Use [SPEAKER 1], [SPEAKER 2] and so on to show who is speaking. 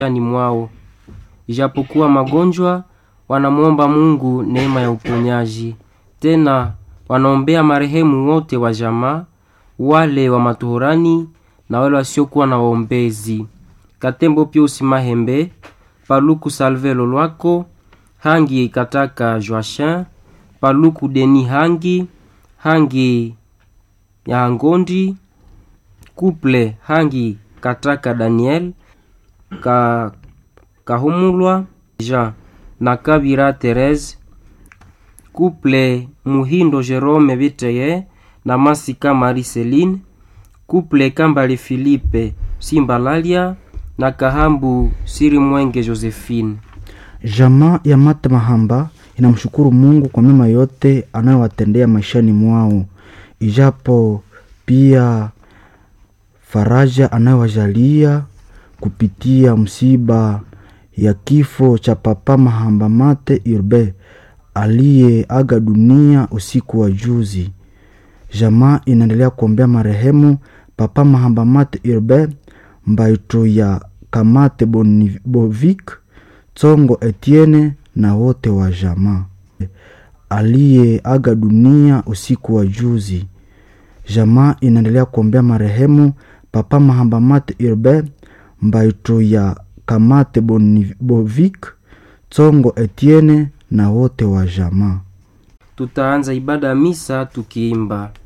[SPEAKER 1] ni mwao. Ijapokuwa magonjwa, wanamwomba Mungu neema ya uponyaji. Tena wanaombea marehemu wote wa jamaa, wale wa matohorani na wale wasiokuwa na waombezi. Katembo Piusi Mahembe, Paluku Salve Lolwako, Hangi Kataka Joachin, Paluku Deni Hangi, Hangi ya Ngondi, Kuple Hangi Kataka Daniel, ka, Kahumulwa Jean na Kabira Therese, Kuple Muhindo Jerome Biteye na Masika Mariceline, Kuple Kambale Philippe Simbalalia na Kahambu Siri Mwenge Josephine.
[SPEAKER 2] Jamaa ya Mata Mahamba inamshukuru Mungu kwa mema yote anayowatendea maishani mwao, ijapo pia faraja anayowajalia kupitia msiba ya kifo cha Papa Mahamba Mate Urbe aliyeaga dunia usiku wa juzi. Jamaa inaendelea kuombea marehemu Papa Mahamba Mate Urbe Mbaito ya Kamate Bonivik Tsongo Etienne na wote wa jamaa aliyeaga dunia usiku wa juzi. Jamaa inaendelea kuombea marehemu Papa Mahamba Mate Urbe Mbaito ya Kamate Bonivik Tsongo Etienne na wote wa jamaa.
[SPEAKER 1] Tutaanza ibada ya misa tukiimba